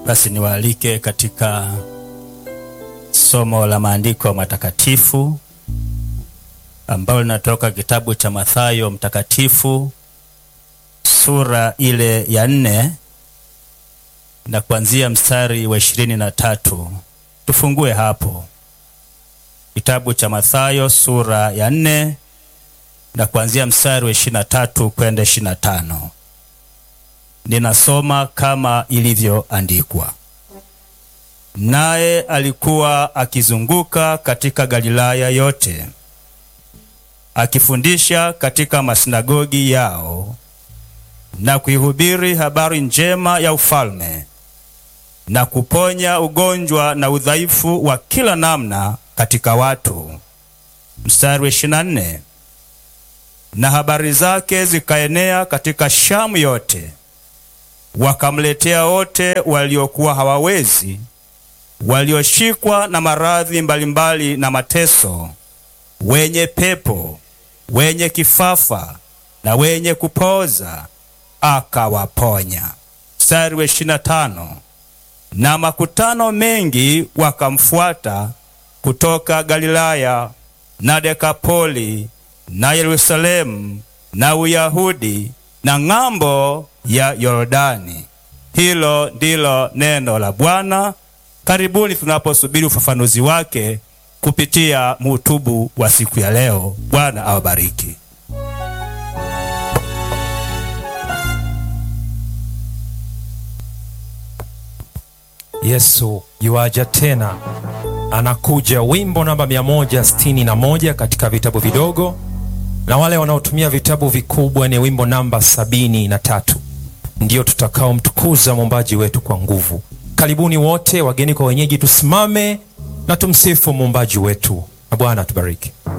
Basi niwaalike katika somo la maandiko matakatifu ambalo linatoka kitabu cha Mathayo mtakatifu sura ile ya nne na kuanzia mstari wa ishirini na tatu. Tufungue hapo kitabu cha Mathayo sura ya nne na kuanzia mstari wa ishirini na tatu kwenda ishirini na tano. Ninasoma kama ilivyoandikwa. Naye alikuwa akizunguka katika Galilaya yote akifundisha katika masinagogi yao na kuihubiri habari njema ya ufalme na kuponya ugonjwa na udhaifu wa kila namna katika watu. Mstari wa ishirini na nne. Na habari zake zikaenea katika Shamu yote, wakamletea wote waliokuwa hawawezi, walioshikwa na maradhi mbalimbali na mateso, wenye pepo, wenye kifafa na wenye kupooza, akawaponya. Mstari wa ishirini na tano. Na makutano mengi wakamfuata kutoka Galilaya na Dekapoli na Yerusalemu na Uyahudi na ng'ambo ya Yordani. Hilo ndilo neno la Bwana. Karibuni tunaposubiri ufafanuzi wake kupitia muhutubu wa siku ya leo. Bwana awabariki. Yesu yuaja tena, anakuja. Wimbo namba 161 katika vitabu vidogo, na wale wanaotumia vitabu vikubwa ni wimbo namba sabini na tatu. Ndiyo tutakaomtukuza muumbaji wetu kwa nguvu. Karibuni wote, wageni kwa wenyeji, tusimame na tumsifu muumbaji wetu, na Bwana tubariki.